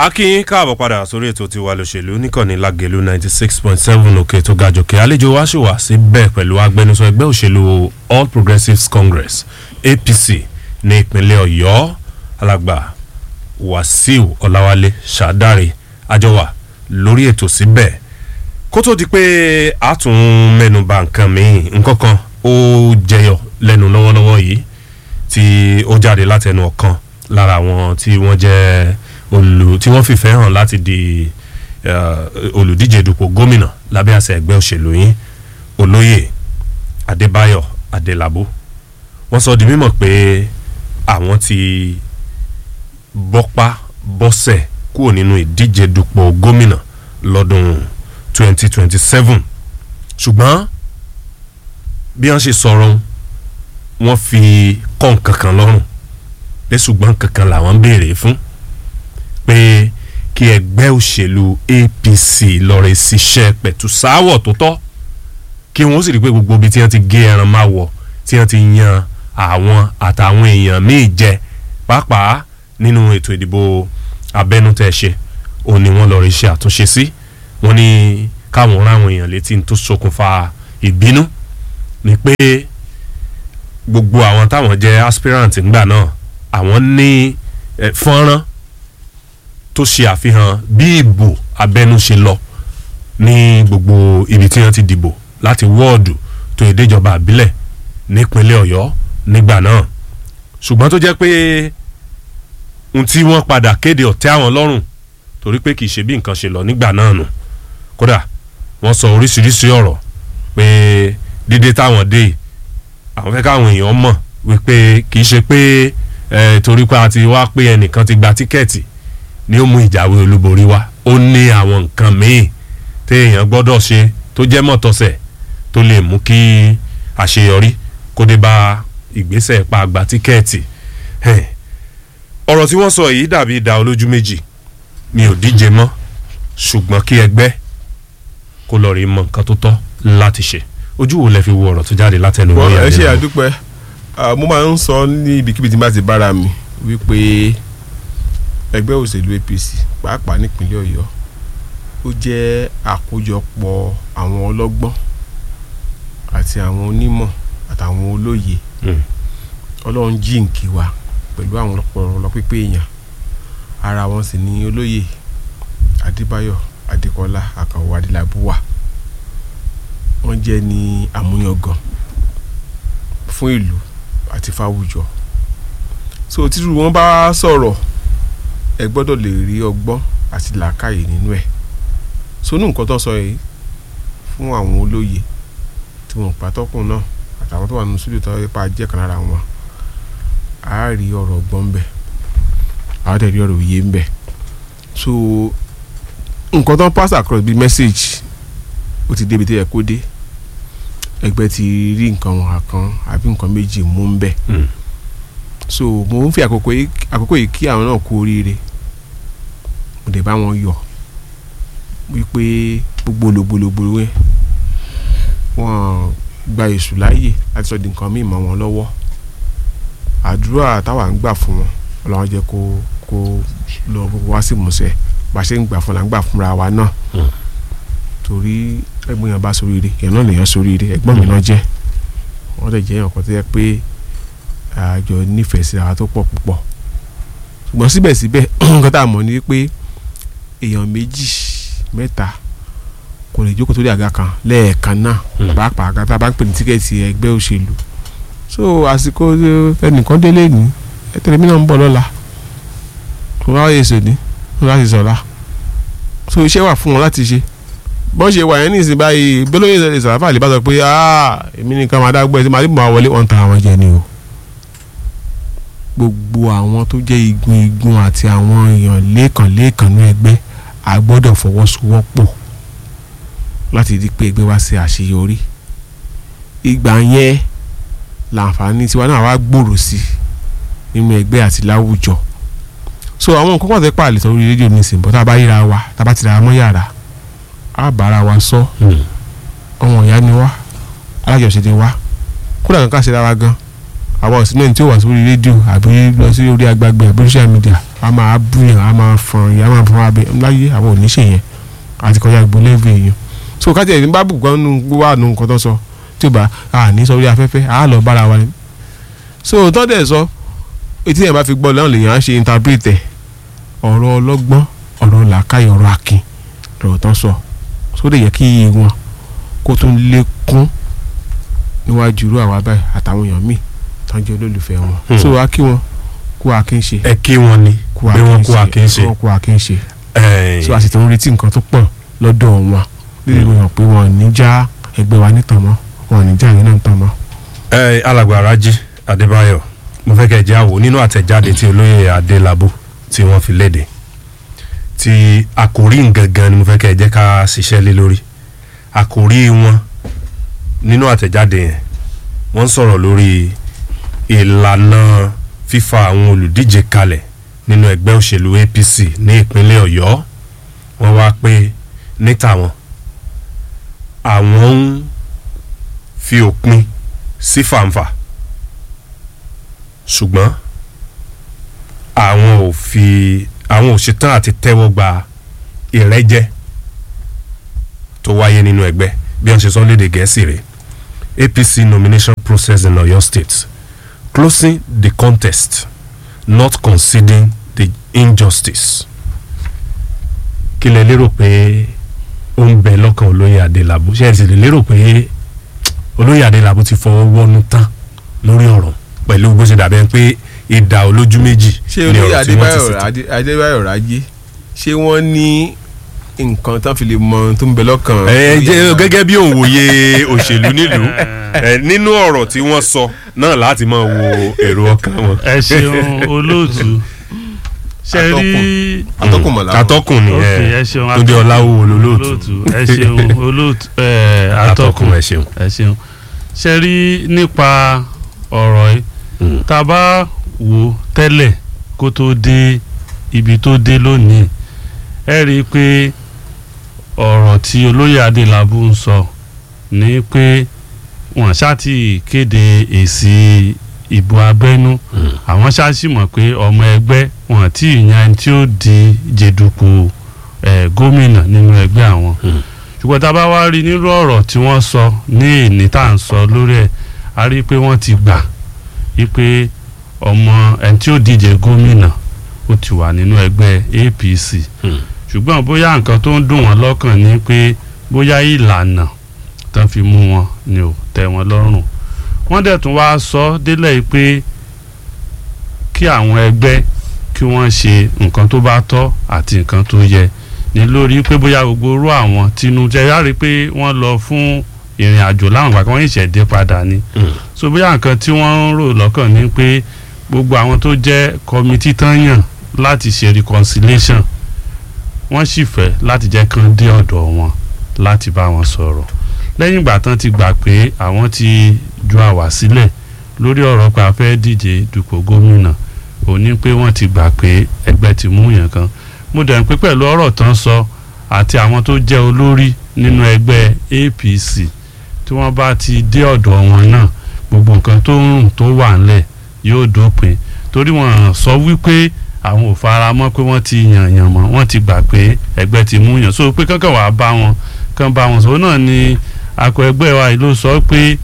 akínyín káàbọ̀ padà sórí ètò tiwa lòṣèlú níkànnì lágẹ̀lú ninety six point seven òkè tó ga jòkè àlejò wa ṣì wà síbẹ̀ pẹ̀lú agbẹnusọ ẹgbẹ́ òṣèlú all progressives congress apc ní ìpínlẹ̀ ọ̀yọ́ alàgbà wàsíù ọ̀làwálé ṣàdáre àjọwà lórí ètò síbẹ̀ kó tó di pé a tún mẹ́nuba nǹkan míì nǹkan kan ó jẹyọ lẹ́nu lọ́wọ́lọ́wọ́ yìí tí ó jáde látẹnu ọ̀kan lára àwọn tí wọ́n jẹ́ olù tí wọ́n fìfẹ́ hàn láti di uh, olùdíje dupò gómìnà lábẹ́ àṣẹ ẹgbẹ́ òṣèlú yín olóyè adébáyọ̀ adélabú wọ́n sọ di mímọ̀ pé àwọn ti bọ́pá bọ́sẹ̀ kúrò nínú ìdíje dupò gómìnà lọ́dún 2027 ṣùgbọ́n bí wọ́n ṣe sọ̀rọ̀ wọ́n fi kọ́ nǹkan kan lọ́rùn pé ṣùgbọ́n kankan làwọn ń béèrè fún pé kí ẹgbẹ́ òṣèlú apc lọ́ọ́rẹ́ ṣiṣẹ́ pẹ̀tù sáwọ̀ tó tọ́ kí wọ́n sì rí i pé gbogbo ibi tí wọ́n ti gé ẹran máa wọ̀ tí wọ́n ti yan àwọn àtàwọn èèyàn míì jẹ pàápàá nínú ètò ìdìbò abẹ́nútẹ́ ṣe òun ni wọ́n lọ́ọ́rẹ́ ṣe àtúnṣe sí wọ́n ní káwọn ráwọn èèyàn létí tó ṣokùnfà ìbínú ni pé gbogbo àwọn táwọn jẹ́ aspirant ńgbà náà àwọn ní fọ́nrán tó ṣe àfihàn bí ìbò abẹ́nú ṣe lọ ní gbogbo ibi tí wọ́n ti dìbò láti wọ́ọ̀dù tó ìdéjọba àbílẹ̀ nípínlẹ̀ ọ̀yọ́ nígbà náà ṣùgbọ́n tó jẹ́ pé ohun tí wọ́n padà kéde ọ̀tẹ́ àwọn lọ́rùn torí pé kì í ṣe bí nǹkan ṣe lọ nígbà náà nù kódà wọ́n sọ oríṣiríṣi ọ̀rọ̀ pé dídé táwọn dé àwọn fẹ́ káwọn èèyàn mọ̀ wípé kì í ṣe pé torí pé a ti wá pé ẹnìkan ti gba tíkẹ́ẹ̀tì ni ó mú ìjáwé olúborí wá ó ní àwọn nǹkan míì téèyàn gbọ́dọ̀ ṣe tó jẹ́ mọ̀tọ́sẹ̀ tó lè mú kí àṣeyọrí kó dé bá ìgbésẹ̀ pa àgbà tíkẹ́ẹ̀tì ọ̀rọ̀ tí wọ́n sọ yìí dàbí ìdá olójú méjì mi ò díje mọ́ ṣùgbọ́n kí ẹgbẹ́ kó lọ rí mọ nǹkan tó tọ́ láti ṣe ojú wo lẹ fi wo ọ̀rọ̀ tó jáde látẹnu wọ́n wọ́n ẹ ṣe àdúpẹ́ mo máa ń sọ ní ibikíbi tí n bá ti bára mi wípé ẹgbẹ́ òṣèlú apc pàápàá nípínlẹ̀ ọ̀yọ́ ó jẹ́ àkójọpọ̀ àwọn ọlọ́gbọ́n àti àwọn onímọ̀ àtàwọn olóye ọlọ́run jíǹkì wa pẹ̀lú àwọn ọ̀pọ̀lọpọ̀ pípé èèyàn ara wọn sì ní olóye adébáyọ̀ adékọlá àkànwò adélábù wà wọ́n jẹ́ ní àmúyangàn fún ìlú àti fáwùjọ so tírú wọn bá sọ̀rọ̀ ẹ gbọ́dọ̀ lè rí ọgbọ́n àti làákàyè nínú ẹ̀ sonú nǹkan tó sọ yìí fún àwọn olóye tí wọn pàtọ́kùn náà àtàwọn tó wà nínú sùúrù tó yẹ pa jẹ́ kan lára wọn a rí ọ̀rọ̀ ọgbọ́n ń bẹ a dẹ̀ rí ọ̀rọ̀ òye ń bẹ so nǹkan tó ń pass across bíi message ó ti débi tó yẹ kó dé ẹgbẹ́ ti rí nǹkan wọn kan àbí nǹkan méjì mú ń bẹ so mo ń fi àkókò yìí àkókò yìí kí àwọn náà kú oríire mo dẹ̀ bá wọn yọ̀ wípé gbogbo olùgbòlògbòlò yẹn wọ́n gba èṣù láàyè láti sọ di nǹkan míì mọ́ wọn lọ́wọ́ àdúrà táwa ń gbà fún wọn ọlọ́run jẹ́ kó kó lọ wá sí ìmúṣẹ bá a ṣe ń gbà fún la ń gbà fúnra wa náà torí ẹ̀gbọ́n yẹn bá soríire yẹn náà lèyàn soríire ẹ̀gbọ́n mi náà jẹ́ wọ́n lè jẹ́ ọ̀kan tó yẹ pé àjọ nífẹ̀ẹ́ sí ara tó pọ̀ púpọ̀ ṣùgbọ́n síbẹ̀síbẹ̀ nǹkan tá a mọ̀ ni pé èèyàn méjì mẹ́ta kò lè jókòó sórí àga kan lẹ́ẹ̀kan náà pàápàá àga tá a bá ń pè ní tíkẹ́ẹ̀tì ẹgbẹ́ òṣèlú so àsìkò ẹnìkan délé ní ẹtẹ̀lẹ́ mi náà ń bọ̀ lọ́la kò wá yẹ sòní kò wá yẹ sọ̀la so iṣẹ́ wà fún wọn láti ṣe bọ́n ṣe wà yẹn ní ìsìn báyìí bólóyè ìṣẹ̀lẹ̀ ìṣàlàfà lè bá sọ pé èmi nìkan máa dágbọ́ ẹ̀ tí màá dìbò máa wọlé wọn tan àwọn jẹ ni o gbogbo àwọn tó jẹ́ igun igun àti àwọn èèyàn lẹ́ẹ̀kan lẹ́ẹ̀kan ní ẹgbẹ́ a gbọ́dọ̀ fọwọ́sowọ́pọ̀ láti di pé ẹgbẹ́ wa ṣe àṣeyọrí ìgbà yẹn làǹfààní tiwa náà wá gbòòrò sí nínú ẹgbẹ́ àti láwùjọ so àwọn nǹkan kan tẹ́ pààlẹ́ sọ orí rédíò nísìnyí bọ́ tá a bá yíra wa tá a bá ti ra mọ́ yàrá a bára wa sọ ọmọ ìyá ni wá alájọṣe ni wá kódà kankan ṣe dára gan àwọn òsínú ẹni tí ó wà sórí rédíò àbí lọ sí orí agbágbé àbí social media a máa búyàn a máa fọn ìyá máa fọn abẹ láyé àwọn ò ní ṣe yẹn àti kọjá gbogbo lẹ́ẹ̀bù èèyàn so kájí ẹ̀ ní bá bù gan nu wà nù nǹkan tó sọ tí ó bá a ní sọ orí afẹ́fẹ́ a lọ bára wa ni so tó dẹ̀ sọ etí yẹn bá fi gbọ́ lọ́nà lèèyàn á ṣe interpret ẹ̀ ọ̀rọ̀ ọlọ́gbọ́n ọ̀rọ̀ làákàyè ọ̀rọ̀ akin ọ̀rọ̀ tán sọ sóde yẹ kí iye wọn kó tún lékún níwájú irú àwa báyìí àtàwọn èèyàn míì tán jẹ́ olólùfẹ́ wọn Hmm. so a kí wọn kú akin ṣe ẹ kí wọn ni kú bí wọn kú akin ṣe wọn kú akin ṣe ẹ so a sì tún retí nǹkan tó pọ̀ lọ́dọ̀ wọn lílẹ̀ ìwé hàn pé wọn ò ní já ẹgbẹ́ wa nítàn mọ́ wọn ò ní já ìyẹn náà tàn mọ́. ẹ alàgbà Rájí Adébáyọ̀ mo fẹ́ kẹ́ ẹ jẹ́ àwò nínú àtẹ̀jáde tí olóyè Adélabú tí wọ́n fi léde tí àkòrí gangan ni mo fẹ́ kẹ́ ẹ jẹ́ ká ṣiṣẹ́ lé lórí àkòrí wọn nínú àtẹ̀jáde yẹn wọ́n sọ̀rọ̀ lórí ìlànà fífa àwọn olùdíje kalẹ̀ nínú ẹgbẹ́ òṣèlú APC ní ìpínlẹ̀ Ọ̀yọ́ wọ́n wá pé ní tàwọn àwọn ń fi òpin sí fàǹfà ṣùgbọ́n àwọn ò fi àwọn ò ṣetán àti tẹ́wọ́ gba ìrẹ́jẹ tó wáyé nínú ẹgbẹ́ bí wọ́n ṣe sọ lédè gẹ̀ẹ́sì rẹ̀ APC nomination process in Oyo State closing the contest not conceding the injustice kí lẹ lérò pé ó ń bẹ lọ́kàn olóyè Adélabú ṣe é sì lè lérò pé olóyè Adélabú ti fọwọ́ wọnú tán lórí ọ̀rọ̀ pẹ̀lú bó ṣe dàbẹ́ pé ìdá olójú méjì ṣé ni olóyè ọ̀rọ̀ tí wọ́n ti Adébáyọ̀ ṣètò. Adé- Adébáyọ̀ Rájí ṣé wọ́n ní nǹkan tán fi lè mọ ohun tó ń bẹ lọ́kàn. ẹ jẹ́ gẹ́gẹ́ bí òǹwòye òṣèlú nílùú ẹ, nínú ọ̀rọ̀ tí wọ́n sọ náà láti máa wo èrò ọkàn wọn. ẹ ṣeun olóòtú ṣe rí atọ́kùn mọ̀lá wọn. atọ́kùn ni ok ẹ ẹ ṣeun Túndé Ọláwúwo lolóòtú olóòtú ẹ ṣeun olóòtú ẹ atọ́kùn atọ́kùn ẹ ṣeun. ẹ ṣeun ṣe rí nípa ọ̀rọ̀ yìí Mm. tá a bá wò ó tẹ́lẹ̀ kó tó dé ibi tó dé lónìí ẹ rí i pé ọ̀rọ̀ tí olóyè Adélabú ń sọ ní pé wọ́n ṣáàtì kéde èsì ìbò abẹ́nú Mm. àwọn ṣáàṣì mọ̀ pé ọmọ ẹgbẹ́ wọn tí ìyan ẹni tí ó di jẹ̀dùkú eh, gómìnà nínú ẹgbẹ́ àwọn Mm. ṣùgbọ́n tá a bá wá rí nírú ọ̀rọ̀ tí wọ́n sọ ní èní tá à ń sọ lórí ẹ̀ a rí i pé wọ́n ti gbà wípé ọmọ ẹni tí ó díje gómìnà ó ti wà nínú ẹgbẹ́ APC Mm. ṣùgbọ́n bóyá nǹkan tó ń dùn wọ́n lọ́kàn ni pé bóyá ìlànà tán fi mú wọn ni ò tẹ́ wọn lọ́rùn wọ́n dẹ̀ tún wá sọ délẹ̀ pé kí àwọn ẹgbẹ́ kí wọ́n ṣe nǹkan tó bá tọ́ àti nǹkan tó yẹ ní lórí pé bóyá gbogbo orú àwọn tinú jẹ́ yára pé wọ́n lọ fún ìrìn àjò láwọn ìgbà kan wọ́n ìṣẹ̀dé padà ni Mm. so bóyá nǹkan tí wọ́n ń rò lọ́kàn ni pé gbogbo àwọn tó jẹ́ kọmitì tán yàn láti ṣe reconciliation wọ́n sì fẹ́ láti jẹ́ kán dé ọ̀dọ̀ wọn láti bá wọn sọ̀rọ̀ lẹ́yìn ìgbà tán ti gbà pé àwọn ti ju àwà sílẹ̀ lórí ọ̀rọ̀ pé a fẹ́ díje dupò gómìnà òní pé wọ́n ti gbà pé ẹgbẹ́ ti mú yàn kan mo dẹ̀ ń pé pẹ̀lú ọ̀rọ̀ tán sọ àti àwọn tó jẹ́ olórí nínú ẹgbẹ́ APC tí wọ́n bá ti dé ọ̀dọ̀ wọn náà gbogbo nǹkan tó ń rùn tó wà ńlẹ̀ yóò dópin torí wọ́n sọ wípé àwọn ò fara mọ́ pé wọ́n ti yàn yàn mọ́ wọ́n ti gbà pé ẹgbẹ́ ti mú yàn so pé kankan wàá bá wọn kan bá wọn sọ òun náà ni akọ ẹgbẹ́ wa yìí ló sọ pé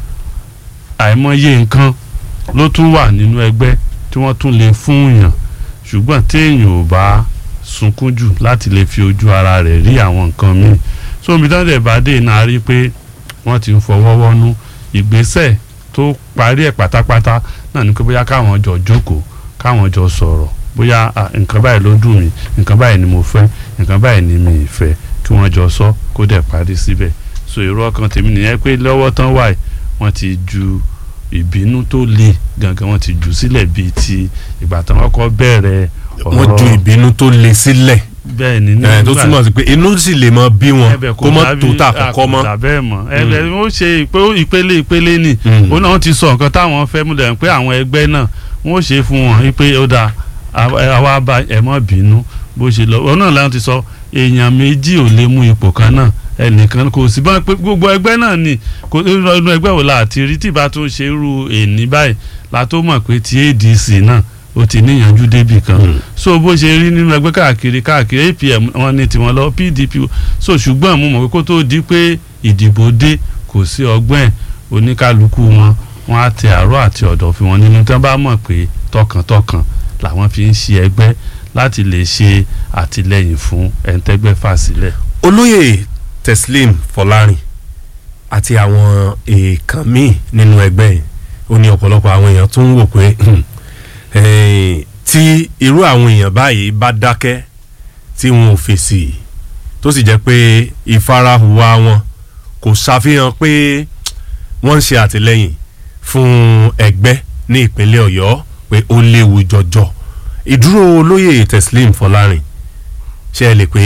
àìmọye nǹkan ló tún wà nínú ẹgbẹ́ tí wọ́n tún lè fún yàn ṣùgbọ́n téèyàn ò bá sunkún jù láti lè fi ojú ara rẹ̀ rí àwọn nǹkan míì so omi tán dẹ̀ bá dé náà rí pé wọ́n ti ń fọwọ́ wọ́nú ìgbésẹ̀ tó parí ẹ̀ pátápátá náà ni pé bóyá káwọn jọ jókòó káwọn jọ sọ̀rọ̀ bóyá ah, nǹkan báyìí ló dùn mí nǹkan báyìí ni mo fẹ́ nǹkan báyìí ni mi ì fẹ́ kí wọ́n jọ sọ kó dẹ̀ parí síbẹ̀ so èrò ọkàn tèmi nìyẹn pé lọ́wọ́ tán wà yìí wọ́n ti ju ìbínú tó le gangan wọ́n ti jù sílẹ̀ bíi ti ìgbà tán kọ́kọ́ bẹ̀rẹ̀ wọ́n ju ìbínú tó le sílẹ̀ bẹ́ẹ̀ ni ẹ tó nígbà- túmọ̀ sí pé inú sì lè mọ bí wọn ẹbẹ̀ kó mọ́ tó tà dàbí- kọ́kọ́ mọ́. kò dà bẹ́ẹ̀ mọ́ ẹbẹ̀ ó ṣe ìpè- ìpele ìpele ni Mm. ó náà ti sọ nǹkan táwọn fẹ́ mú lẹ́yìn pé àwọn ẹgbẹ́ náà wọ́n ó ṣe fún wọn wípé ó dáa àwa- àwa bá ẹ má bínú bó ṣe lọ ó náà láwọn ti sọ èèyàn méjì ò lè mú ipò kan náà ẹnìkan kò sí bá pé gbogbo ẹgbẹ́ náà ni kò inú ẹgbẹ́ wo la àti rí tí ìbá tún ṣe irú èní báyìí la tó mọ̀ pé ti ADC náà ó ti níyànjú débì kan Mm. so bó ṣe rí nínú ẹgbẹ́ káàkiri káàkiri APM wọn ní tiwọn lọ PDP so ṣùgbọ́n mo mọ̀ pé kó tó di pé ìdìbò dé kò sí ọgbọ́n ẹ̀ oníkálukú wọn wọn á tẹ àárọ̀ àti ọ̀dọ̀ fi wọn nínú tí wọ́n bá mọ̀ pé tọkàntọkàn làwọn fi ń ṣe ẹgbẹ́ láti lè ṣe àtìlẹ́yìn fún ẹ̀ńtẹ́gbẹ́ fà sílẹ̀. olóyè Teslim Fọlárin àti àwọn èèkàn míì nínú ẹgbẹ́ yìí ó ní ọ̀pọ̀lọpọ̀ àwọn èèyàn tó ń wò pé hmm, eh, tí irú àwọn èèyàn báyìí bá dákẹ́ tí wọn ò fèsì tó sì jẹ́ pé ìfarahùwà wọn kò ṣàfihàn pé wọ́n ń ṣe àtìlẹ́yìn fún ẹgbẹ́ ní ìpínlẹ̀ Ọ̀yọ́ pé ó léwu jọjọ ìdúró olóyè Teslim Fọlárin ṣe é lè pé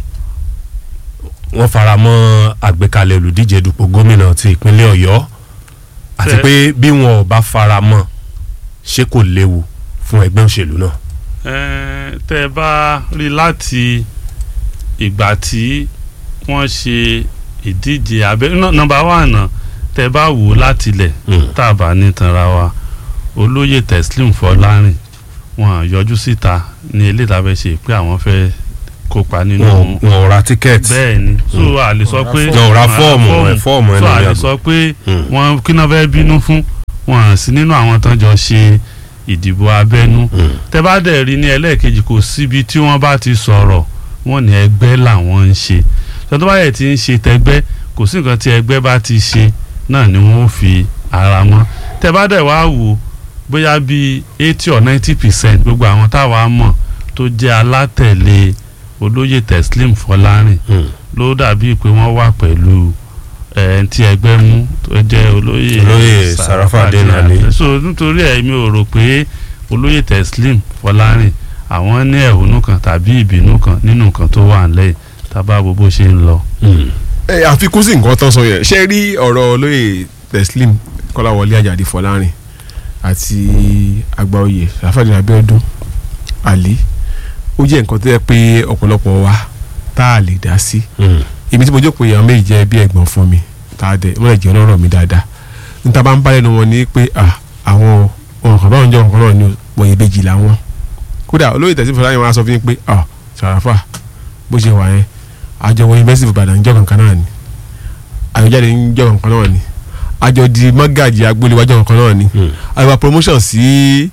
wọ́n fara mọ́ àgbékalẹ̀ olùdíje dupò gómìnà ti ìpínlẹ̀ Ọ̀yọ́ àti Ṣé- pé bí wọn ò bá fara mọ́ ṣé kò léwu fún ẹgbẹ́ òṣèlú náà. Ẹ́ẹ̀, tẹ́ ẹ bá rí láti ìgbà tí wọ́n ṣe ìdíje abẹ́ nọ́mbà wà náà tẹ́ ẹ bá wò ó láti ilẹ̀ tá a bá ní tanra wa olóyè Teslim Fọlárin wọn yọjú síta ní ilé ìtàbẹ̀ ṣe pé àwọn fẹ́ kópa nínú wọn wọn ò ra tíkẹ́ẹ̀tì bẹ́ẹ̀ ni so a lè sọ pé wọn ò ra fọ́ọ̀mù ẹ̀ fọ́ọ̀mù ẹ̀ so a lórí lè àgbò. sọ pé Mm. wọn kí náà fẹ́ bínú fún wọn hàn sí nínú àwọn tán jọ ṣe ìdìbò abẹ́nú Mm. tẹ́ bá dẹ̀ rí ní ẹlẹ́ẹ̀kejì kò síbi tí wọ́n bá ti sọ̀rọ̀ wọ́n ní ẹgbẹ́ làwọn ń ṣe tọ́tọ́ bá yẹ ti ń ṣe tẹgbẹ́ kò sí nǹkan tí ẹgbẹ́ bá ti ṣe náà ni wọ́n ó fi ara mọ́ tẹ́ bá dẹ̀ wá wò bóyá bíi eighty or ninety percent gbogbo àwọn táwa mọ̀ tó jẹ́ alátẹ̀lé olóyè Teslim Fọlárin Mm. ló dàbí pé wọ́n wà pẹ̀lú ẹ̀ tí ẹgbẹ́ mú tó jẹ́ olóyè Olóyè Sarafadeen Ali. so nítorí ẹ̀ mi ò rò pé olóyè Teslim Fọlárin àwọn ní ẹ̀hónú kan tàbí ìbínú kan nínú nǹkan tó wà nílẹ̀ tábà wo bó ṣe ń lọ. Mm. ẹ àfikún sí nǹkan tán sọ yẹn ṣe rí ọ̀rọ̀ olóyè Teslim Kọ́láwọlé Àjàdí Fọlárin àti àgbàoyè Rafadi Abiodun Ali ó jẹ́ nǹkan tó yẹ pé ọ̀pọ̀lọpọ̀ wa tá a lè dá sí Mm. èmi tí mo jókòó yẹn àwọn méjì jẹ́ bí ẹ̀gbọ́n fún mi tá a dẹ̀ wọ́n lè jẹ́ ọlọ́rọ̀ mi dáadáa níta bá ń bá lẹ́nu wọn ní pé ah, àwọn ohun kan náà ń jẹ́ ohun kan náà ní wọ̀nyí bèjì làwọn kódà olóyè Teslim Fọlárin wọn á sọ fún yín pé ah, Sàràfà bó ṣe wà yẹn àjọ wọ yunifásitì Ìbàdàn ń jọ kankan náà ni àyọjáde ń jọ kankan náà ni àjọ di mọ́gàjì agbóliwájọ kankan náà ni Mm. àyọ̀bá promotion sí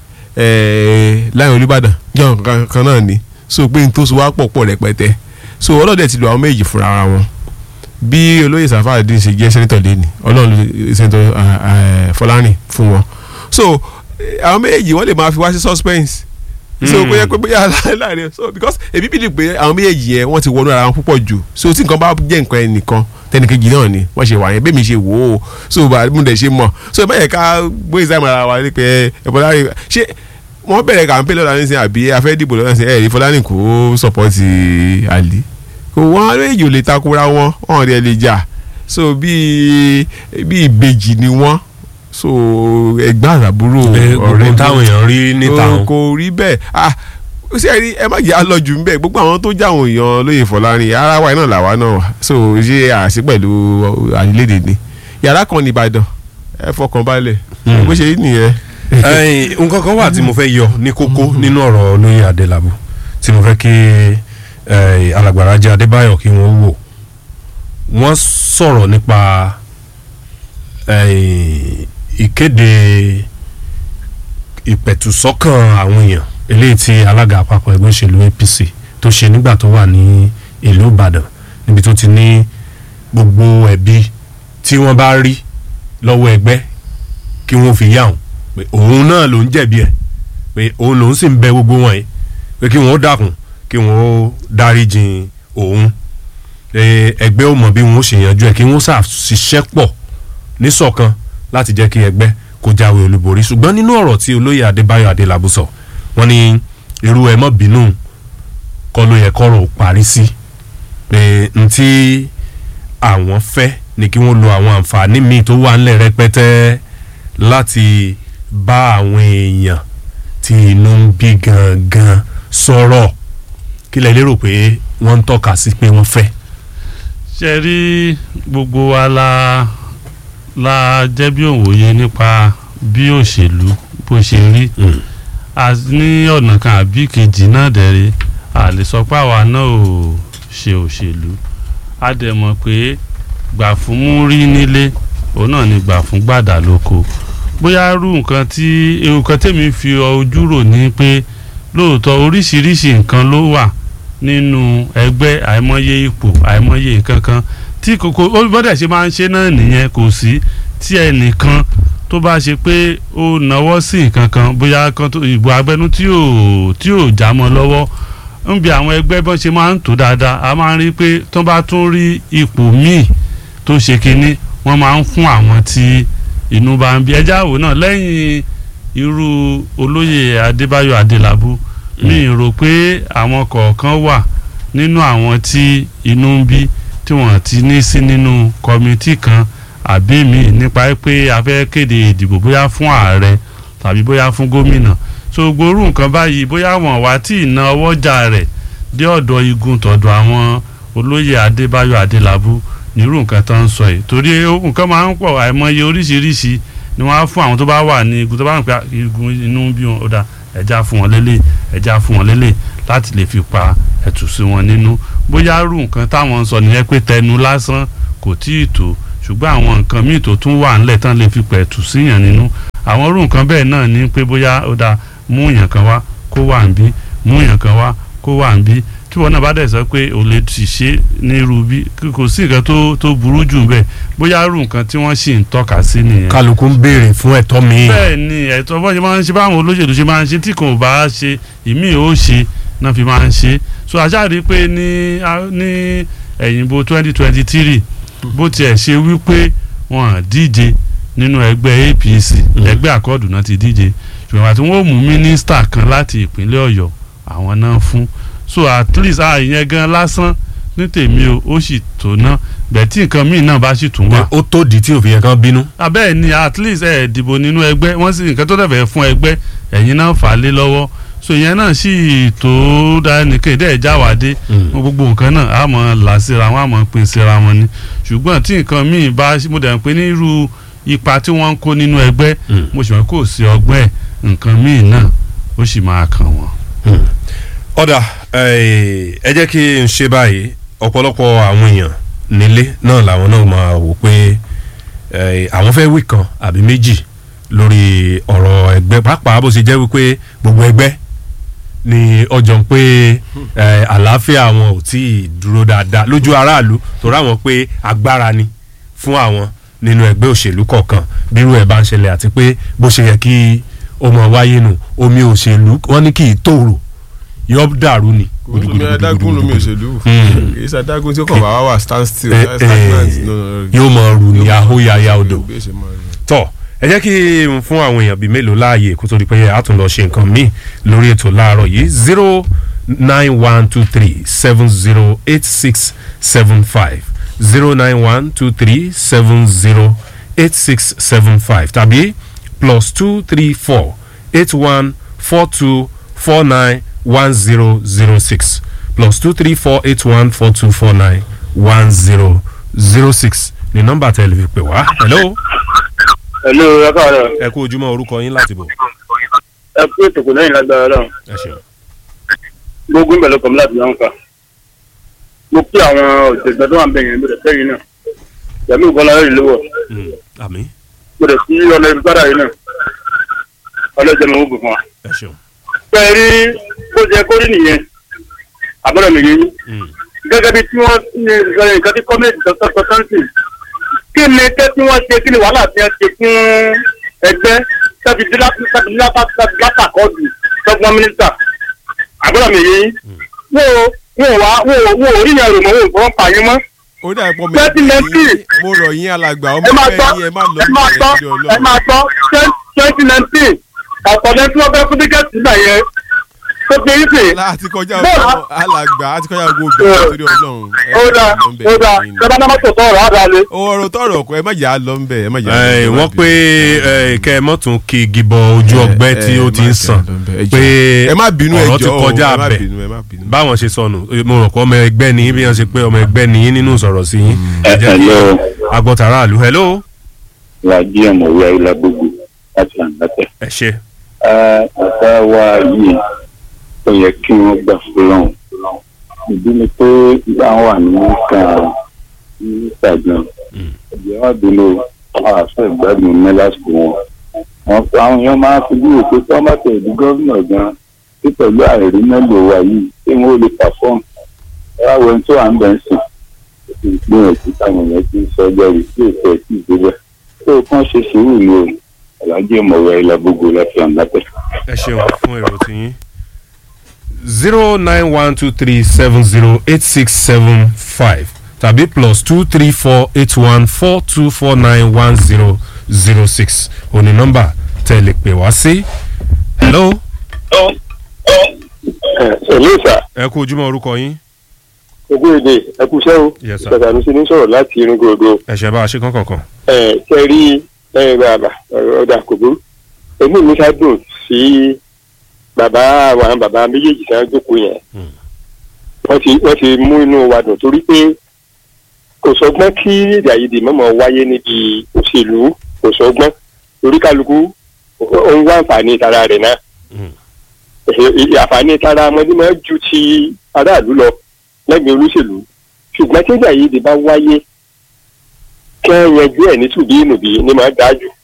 láyìn Olúbàdàn jọ kankan náà ni so pé n tó so wá pọ̀ pọ̀ rẹpẹtẹ so ọlọ́dẹ ti lo àwọn méjì fúnra ara wọn bí olóyè Sarafadeen ṣe jẹ́ sẹ́nitọ̀ lẹ́ni ọlọ́run ló sẹ́nitọ̀ Fọlárin fún wọn so eh, àwọn méjì wọ́n lè máa fi wá sí suspense so Mm. bóyá pé bóyá láàrin so because èmi bí di pé àwọn méjèèjì yẹn wọ́n ti wọnú ara wọn púpọ̀ jù so tí nǹkan bá jẹ́ nǹkan ẹnìkan tẹnikejì náà ni wọ́n ṣe wà yẹn bẹ́ẹ̀ mi ṣe wò ó so bá mo dẹ̀ ṣe mọ̀ so ẹ má yẹ ká gbé ìsáyẹ̀mọ̀ ara wa ní pé ẹ Fọlárin ṣé wọ́n bẹ̀rẹ̀ kàńpé lọ́la ní sìn àbí afẹ́ dìbò lọ́la ní sìn ẹ̀ rí Fọlárin kó sọ̀pọ̀tì àlè kò wọ́n méjì ò lè takora wọn wọ́n rí ẹ lè jà so bíi bíi ìbejì ni wọ́n so ẹ̀gbọ́n àtàbúrò Pé gbogbo táwọn èèyàn rí níta kò wọn. kò rí bẹ́ẹ̀ ah ó sì rí ẹ má jẹ́ àlọ́jù ń bẹ̀ gbogbo àwọn tó jáwọn èèyàn lóye Fọlárin ara wa náà làwa náà wà so ṣé àṣì pẹ̀lú àyílédè ni yàrá kan ní Ìbàdàn ẹ fọkàn balẹ̀ Hmm. bó ṣe rí nìyẹn. Ẹ̀yin, nǹkan kan wà tí mo fẹ́ yọ ní kókó nínú ọ̀rọ̀ olóyè Adélabú tí mo fẹ́ kí eh, alàgbà Rájí Adébáyọ̀ kí wọ́n wò wọ́n sọ̀rọ̀ nípa eh, ìkéde ìpẹ̀tùsọ́kàn àwọn èèyàn eléyìí tí alága àpapọ̀ ẹgbẹ́ òṣèlú APC tó ṣe nígbà tó wà ní ìlú Ìbàdàn níbi tó ti ní gbogbo ẹ̀bi tí wọ́n bá rí lọ́wọ́ ẹgbẹ́ kí wọ́n fi yá òun pé òun náà ló ń jẹ̀bi ẹ̀ pé òun lòún sì ń bẹ gbogbo wọn yìí pé kí wọ́n dákun kí wọ́n dáríjìn òun pé ẹgbẹ́ ò mọ̀ bí wọ́n ṣe yanjú ẹ̀ kí wọ́n ṣàṣiṣẹ́ pọ̀ níṣọ̀kan láti jẹ́ kí ẹgbẹ́ kó jáwé olúborí ṣùgbọ́n nínú ọ̀rọ̀ tí olóyè Adébáyọ̀ Adélabú sọ wọ́n ní irú ẹ̀ mọ́ bínú kọ́ ló yẹ kọ́rọ̀ ó parí sí pé ntí àwọn fẹ́ ni kí wọ́n lo àwọn àǹfààní míì tó wà ńlẹ̀ rẹpẹtẹ láti bá àwọn èèyàn tí inú ń bí gangan sọ̀rọ̀ kí lẹ lérò pé wọ́n ń tọ́ka sí pé wọ́n fẹ́. ṣe rí gbogbo wa la la jẹ́ bí òwòye nípa bí òṣèlú bó ṣe rí a a ní ọ̀nà kan àbí kejì náà dẹ̀rẹ̀ a lè sọ pé àwa náà ò ṣe òṣèlú a dẹ̀ mọ̀ pé gbà fún mú rí nílé òun náà ni gbà fún gbàdà lóko bóyá rú nǹkan tí nǹkan tèmi fi ojú rò ní pé lóòótọ́ oríṣiríṣi nǹkan ló wà nínú ẹgbẹ́ àìmọye ipò àìmọye nǹkan kan tí kòkó ó bọ́dẹ̀ ṣe máa ń ṣe náà nìyẹn kò sí tí ẹnìkan tó bá ṣe pé ó náwó sí nǹkan kan bóyá kan tó ìbò abẹ́nú tí ò tí ò já mọ́ lọ́wọ́ ń bi àwọn ẹgbẹ́ bọ́n ṣe máa ń tò dáadáa a máa ń rí pé tó bá tún rí ipò míì tó ṣe kinní wọ́n máa ń fún àwọn tí inú bá ń bí ẹjá wò náà lẹ́yìn irú olóyè adébáyọ̀ adélábù mi rò pé àwọn kọ̀ọ̀kan wà nínú àwọn tí inú ń bí tí wọ́n ti ní sí nínú kọ́mítì kan àbí mi nípa pé a fẹ́ kéde ìdìbò bóyá fún ààrẹ tàbí bóyá fún gómìnà so gbórú nǹkan báyìí bóyá wọn wá tí ìná ọwọ́jà rẹ̀ dé ọ̀dọ̀ igun tọ̀dọ̀ àwọn olóyè adébáyọ̀ adélábù nírú nǹkan tó ń sọ yìí torí nǹkan máa ń pọ̀ àìmọye oríṣiríṣi ni wọ́n á fún àwọn tó bá wà ní igun tó bá ń pè igun inú bí wọn ó dà ẹja fún wọn lélẹ̀ ẹja fún wọn lélẹ̀ láti lè fi pa ẹ̀tù sí wọn nínú bóyá rú nǹkan táwọn ń sọ nìyẹn pé tẹnu lásán kò tí ì tó ṣùgbọ́n àwọn nǹkan míì tó tún wà ńlẹ̀ tán lè fi pẹ̀tù síyàn nínú àwọn rú nǹkan bẹ́ẹ̀ náà ní pé bóyá ó dà mú yàn kan wá kó wà ń bí mú yàn kan wá kó wà ń bí tí wọn náà bá dẹ̀ sọ pé ò lè sì ṣe ní irú bí kò sí nǹkan tó tó burú jù bẹ́ẹ̀ bóyá rú nǹkan tí wọ́n sì ń tọ́ka sí nìyẹn. kálukú ń béèrè fún ẹ̀tọ́ mi. bẹ́ẹ̀ ni ẹ̀tọ́ bọ́n ṣe máa ń ṣe báwọn olóṣèlú ṣe máa ń ṣe tí kò bá ṣe ìmí ò ṣe náà fi máa ń ṣe so àṣàrí pé ní ní ẹ̀yìnbó twenty twenty three bó tiẹ̀ ṣe wípé wọn díje nínú ẹgbẹ́ APC ẹgbẹ́ àkọọdù náà ti díje ṣùgbọ́n àti wọn ò mú mínísítà kan láti ìpínlẹ̀ Ọ̀yọ́ àwọn náà fún so at least ah ìyẹn gan lásán ní tèmi o ó sì tó ná bẹ́ẹ̀ tí nǹkan míì náà bá sì tún wà. ó tó di tí òfin yẹn kan bínú. abẹ́ẹ̀ ni at least ẹ̀ dìbò nínú ẹgbẹ́ wọ́n sì nǹkan tó dẹ̀ fẹ́ fún ẹgbẹ́ ẹ̀yin náà fà á lé lọ́wọ́ so ìyẹn náà sì tó dáa nìkan ìdẹ́ ẹ̀já wà dé gbogbo nǹkan náà á mọ̀ là síra wọn á mọ̀ pín síra wọn ni ṣùgbọ́n tí nǹkan míì bá mo dẹ̀ ń pè ní irú ipa tí wọ́n ń kó nínú ẹgbẹ́ mo sì mọ̀ kó sí ọgbẹ́ nǹkan míì náà ó sì máa kàn wọ́n. ọ̀dà ẹ jẹ́ kí n ṣe báyìí ọ̀pọ̀lọpọ̀ àwọn èèyàn nílé náà làwọn náà máa wò pé àwọn fẹ́ wí kan àbí méjì lórí ọ̀rọ̀ ẹgbẹ́ pàápàá bó ṣe jẹ́ wípé gbogbo ẹgbẹ́ ni ọjọ́ ń pé àlàáfíà wọn ò tí ì dúró dáadáa lójú aráàlú torí àwọn pé agbára ni fún àwọn nínú ẹgbẹ́ òṣèlú kọ̀ọ̀kan bírú ẹ̀ bá ń ṣẹlẹ̀ àti pé bó ṣe yẹ kí ó mọ̀ wáyé nù omi òṣèlú wọ́n ní kì í tòrò yọ dàrú ni. omi adágún lomi òṣèlú kì í ṣe adágún tí ó kàn wá wà stand still stagnant yóò mọ rù ní ahóyaya odò tọ ẹ jẹ́ kí n fún àwọn èèyàn bíi mélòó láàyè kó tó di pé a tún lọ ṣe nǹkan míì lórí ètò láàárọ̀ yìí zero nine one two three seven zero eight six seven five zero nine one two three seven zero eight six seven five tàbí plus two three four eight one four two four nine one zero zero six plus two three four eight one four two four nine one zero zero six ní nọ́mbà tẹlẹ fi pè wá. hello. hello ẹ káàárọ̀. ẹ kú ojúmọ́ orúkọ yín láti bọ̀. ẹ kú ètò kò lẹ́yìn lágbára náà. ẹ ṣeun. gbogbo ìbẹ̀lẹ̀ kọ̀ mi láti yàn ká. mo kí àwọn òṣèlú tó wà ń bẹ̀yẹn lórí ẹ̀fẹ́ yìí náà. yàmi ìbọlá rẹ̀ lówó. àmín. mo dẹ̀ sí ọlọ́run sára yìí náà. ọlọ́jọ́ mi ò gbò fún wa. ẹ ṣeun. pẹ̀lú rí bó jẹ kórì nìyẹn àbúrò mi yẹn gẹ́gẹ́ bí tí wọ́n ní nǹkan tí kọ́mẹ́tì tọ́tọ́ sáǹtì kí ni kẹ́ tí wọ́n ṣe kí ni wàhálà tí wọ́n ṣe fún ẹgbẹ́ tàbí látàkọ́ọ̀dù tọ́gbọ́n mínísítà àbúrò mi yẹn wọ́n wá wọ́n ò rí yẹn rò mọ́ wọ́n fọwọ́ pa yín mọ́. ó dà pọ̀ mi twenty nineteen mo rọ̀ yín alàgbà ọmọ ẹ máa ẹgbẹ́ gbọ́ yín ẹ má lọ ẹ máa gbọ́ ẹ máa gbọ́ twenty nineteen ọ̀pọ̀lọpọ̀ tí wọ́n fẹ́ fún tíkẹ́ẹ̀tì náà yẹn tó fi yín sè. láti kọjá Bọ́ọ̀lù á- ọgbọ́n alàgbà àti kọjá gbogbo obìnrin torí ọlọ́run ẹ ó má dáa lọ ń bẹ̀ ó dáa yín. ṣé bá náà mọ́tò tó ọ̀rọ̀ àdá lé. ọ̀rọ̀ tọrọ ọkọ ẹ má yà á lọ ń bẹ̀ ẹ má yà á lọ ń ẹ bẹ̀, ẹ má wọ́n bínú. pé ẹ, kẹ́ ẹ mọ́tún kí igi bọ ojú Ẹ, ọgbẹ́ ẹ, tí ó ẹ ti má ń kẹ́ sàn ẹ lọ ń bẹ̀, ẹ pé jọ̀ọ́. ẹ má bínú ẹ ọ̀rọ̀ ti jọ̀ọ́ o, kọjá ẹ má abẹ bínú, ẹ má bínú. báwọn ṣe sọnù mo rò pé ọmọ ẹgbẹ́ ni bí wọ́n ṣe pé ọmọ ẹgbẹ́ ni yín nínú sọ̀rọ̀ sí yín ẹ jẹ́ kí Hello. agbọ́tara àlù hello wàjí ọmọwé ayélujára gbogbo láti àǹdàtẹ. ẹ ṣe ọ̀gá wa yìí ó yẹ kí wọ́n gbà fúlọ́hún ìdí ni pé àwọn wà ní kan ní ìtàgàn ẹ̀jẹ̀ wọn dúró àwọn àfẹ́ ìgbádùn ní lásìkò wọn wọn àwọn èèyàn máa ń fojú wò pé tí wọ́n bá tẹ̀ ìdí gómìnà gan tí pẹ̀lú àìrí mẹ́lò wa yìí tí wọ́n lè pàfọ́ọ̀mù ẹ̀rọ àwọn tó à ń bẹ̀ ń sìn ìgbìyànjú táwọn èèyàn ti ń sọ ọjọ́ rí sí ètò ẹ̀sìn ìdíbẹ̀ tó kàn ṣe sùúrù ni o alájẹ mọ̀wé ìlàgbogbo láti àǹdàpẹ̀. ẹ ṣeun fún èrò tiyín zero nine one two three seven zero eight six seven five tàbí plus two three four eight one four two four nine one zero zero six òní nọ́mbà tẹ́ lè pè wá sí. hello ẹ̀lú ìsà ẹ kú ojúmọ́ orúkọ yín ogún èdè ẹkúṣẹ́ o Yes, sir. ìsàkà mi sì ní sọ̀rọ̀ láti irun gbogbo ẹ ṣe bá a ṣe kankan kan. ẹ̀ ṣe rí ẹ̀ bàbá ọ̀dà kò burú èmi mi ká dùn sí bàbá àwọn bàbá méjèèjì tí wọ́n jókòó yẹn Hmm. wọ́n ti wọ́n ti mú inú wa dùn torí pé kò sọgbọ́n kí èdè àìyedè mọ̀mọ́ wáyé níbi òṣèlú kò sọgbọ́n torí kálukú ó ń wá àǹfààní tara rẹ̀ náà Hmm. Ẹ- àǹfààní tara ọmọdé máa ń ju ti aráàlú lọ lẹ́gbẹ̀ẹ́ olóṣèlú ṣùgbọ́n tí èdè àìyedè bá wáyé kẹ́ ẹ yanjú ẹ̀ ní tùbí ìnùbí ni màá dájú